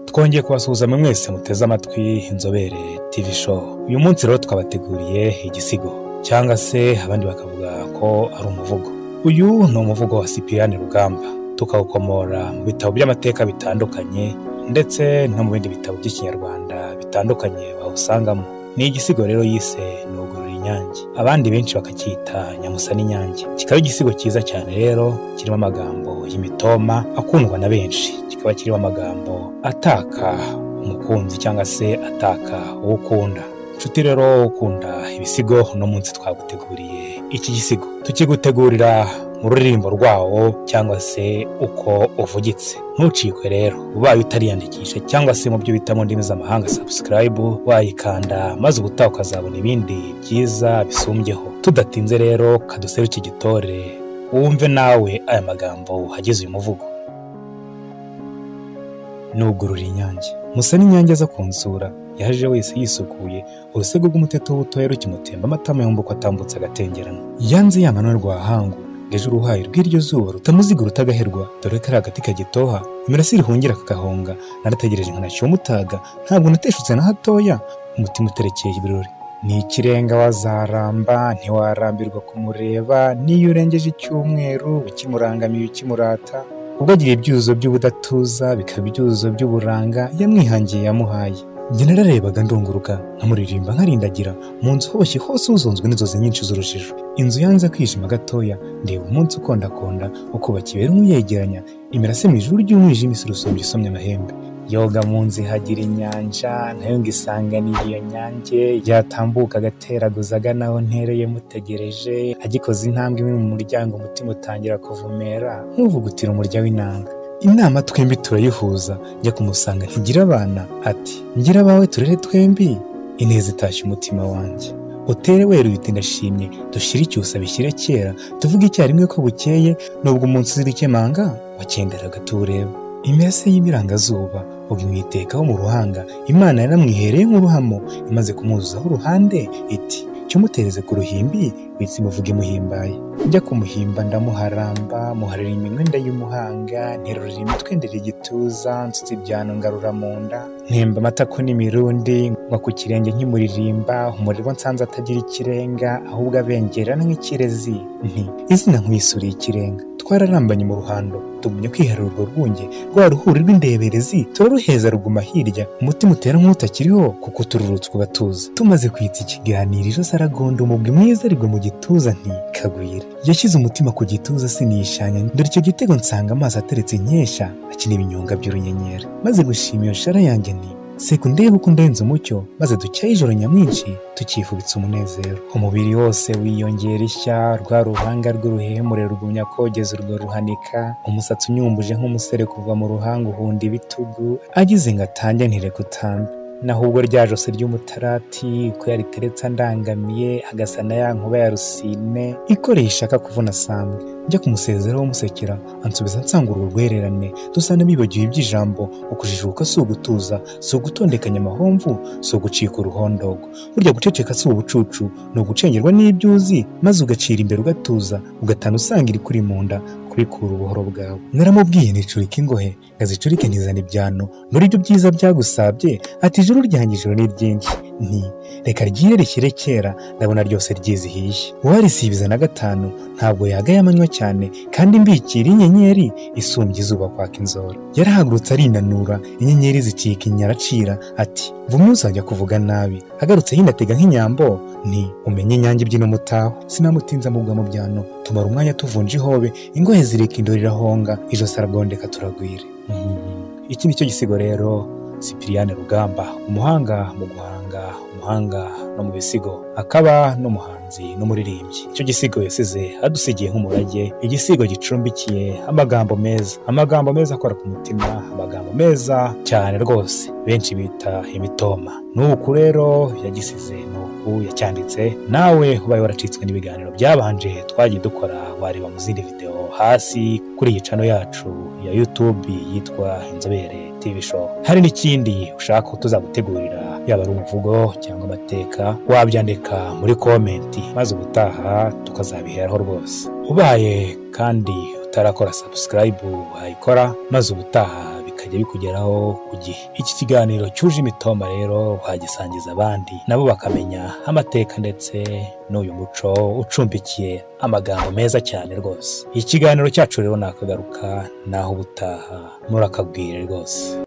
twongeye kubasuhuza mwese muteze amatwi inzobere TV show uyu munsi rero twabateguriye igisigo cyangwa se abandi bakavuga ko ari umuvugo uyu ni umuvugo wa sipiriyani rugamba tukawukomora mu bitabo by'amateka bitandukanye ndetse no mu bindi bitabo by'ikinyarwanda bitandukanye bawusangamo ni igisigo rero yise nugurura inyange abandi benshi bakacyita nyamusa n'inyange kikaba igisigo cyiza cyane rero kirimo amagambo y'imitoma akundwa na benshi kikaba kirimo amagambo ataka umukunzi cyangwa se ataka uwo ukunda inshuti rero ukunda ibisigo uno munsi twaguteguriye iki gisigo tukigutegurira mu ruririmbo rwawo cyangwa se uko uvugitse ntucikwe rero ubaye utariyandikisha cyangwa se mu byo bita mu ndimi z'amahanga sabusikarayibu wayikanda maze ubutaha ukazabona ibindi byiza bisumbyeho tudatinze rero kadusere iki gitore wumve nawe aya magambo agize uyu muvugo nugurura inyange musa n'inyange aza kunsura yaje wese yisukuye urusego rw'umuteto w'ubutoya rukimutemba amatama yumva ko atambutse agatengerana yanze yamano rwahangu ejo uruhaye rw'iryo zuba rutamuziga rutagaherwa dore ko ari agati kagitoha imirasire ihungira kakahonga narategereje nkanashyira umutaga ntabwo nateshutse na hatoya umutima uterekeye ibirori ni ikirenga wazaramba ntiwarambirwa kumureba n'iyo urengeje icyumweru ukimurangamiye ukimurata ubwo agira ibyuzo by'ubudatuza bikaba ibyuzo by'uburanga yamwihangiye yamuhaye njye nararebaga ndunguruka nkamuririmba nkarindagira mu nzu hoboshye hose uzonzwe n'inzozi nyinshi z'urujijo inzu yanze kwijima gatoya ndeba umunsi ukondakonda ukubaka ibera yegeranya imirase mu ijuru ry'umwijima isi urusumbi isomye amahembe yoga mu nzu ihagira inyanja nayo ngo isanganiye iyo nyange yatambuka agateraguza agana aho ntereye mutegereje agikoze intambwe imwe mu muryango umutima utangira kuvumera nk'uvugutira umurya w'inanga inama twembi turayihuza njya kumusanga ntigira abana ati ngira abawe turere twembi ineza itashye umutima wanjye utere wera uhita ndashimye dushyire icyusa bishyire kera tuvuge icyarimwe ko bukeye nubwo umunsi uzira ikemanga wakenderaga tuwureba imirase y'ibirangazuba ubwo imwitekaho mu ruhanga imana yaramwihereye nk'uruhamo imaze kumuzuzaho uruhande iti cyumutereze ku ruhimbi witsi muvuge muhimbaye njya kumuhimba ndamuharamba muharira iminwe ndayumuhanga nterurira imitwe ndera igituza nsutse ibyano ngarura mu nda ntemba amatako n'imirundi ngwa ku kirenge nkimuririmba umuriro nsanze atagira ikirenga ahubwo abengerana nk'ikirezi nti izina nkwisuriye ikirenga twararambanye mu ruhando tugumye kwiharira urwo rwunge rwa ruhuri rw'indeberezi turaruheza ruguma hirya umutima utera nk'utakiriho kuko tururutse ugatuza tumaze kwitsa ikiganiro ijosi aragonda umubwi mwiza arigwa mu gituza nti kagwira yashyize umutima ku gituza sinishanya dore icyo gitego nsanga amaso ateretse nkesha akina ibinyonga by'urunyenyeri maze gushima iyo shara yanjye nti seku ndebe uko undenze umucyo maze ducyaye ijoro nyamwinshi tukifubitse umunezero umubiri wose wiyongera ishya rwa ruhanga rw'uruhemure rugumya kogeza urwo ruhanika umusatsi unyumbuje nk'umusere kuva mu ruhanga uhunda ibitugu agize ngo atange ntireka utambe naho ubwo rya jose ry'umutarati ko yariteretse andangamiye agasa na ya nkuba ya rusine ikoreye ishaka kuvuna sambwe njya kumusezeraho musekera ansubiza nsangura urwererane dusana bibagiwe iby'ijambo ukujijuka si ugutuza si ugutondekanya amahomvu si ugucika uruhondogo burya guceceka si ubucucu ni ugucengerwa n'ibyo uzi maze ugacira imbere ugatuza ugatana usanga iri kuri mu nda kubikura ubuhoro bwawe naramubwiye nicurika ingohe ngazicurike ntizana ibyano nuri ibyo byiza byagusabye ati ijuru ryanjye ijoro ni ryinshi nti reka ryire rishyire kera ndabona ryose ryizihiye uwarisibiza na gatanu ntabwo yagaye amanywa cyane kandi mbikira inyenyeri isumbye izuba kwaka inzora yarahagurutse arinanura inyenyeri zicika inyaracira ati vumwe uzajya kuvuga nabi agarutse yinatega nk'inyambo ni umenye inyange ibyino mutaho sinamutinza mubwa mu byano tumara umwanya tuvunja ihobe ingohe zirika indori irahonga ijosi aragondeka turagwire iki ni cyo gisigo rero sipiriyani rugamba umuhanga mu guhanga umuhanga no mu bisigo akaba n'umuhanzi n'umuririmbyi icyo gisigo yasize adusigiye nk'umurage igisigo gicumbikiye amagambo meza amagambo meza akora ku mutima amagambo meza cyane rwose benshi bita imitoma nuku rero yagisize nuku yacyanditse nawe ubaye waracitswe n'ibiganiro byabanje twagiye dukora wareba mu zindi videwo hasi kuri iyi cano yacu ya yutube yitwa inzobere tv show hari n'ikindi ushaka ko tuzagutegurira yaba ari umuvugo cyangwa amateka wabyandika muri komenti maze ubutaha tukazabiheraho rwose ubaye kandi utarakora sabusikarayibu wayikora maze ubutaha bika bikajya bikugeraho ku gihe iki kiganiro cyuje imitoma rero wagisangiza abandi nabo bakamenya amateka ndetse n'uyu muco ucumbikiye amagambo meza cyane rwose ikiganiro cyacu rero nakagaruka naho ubutaha murakabwire rwose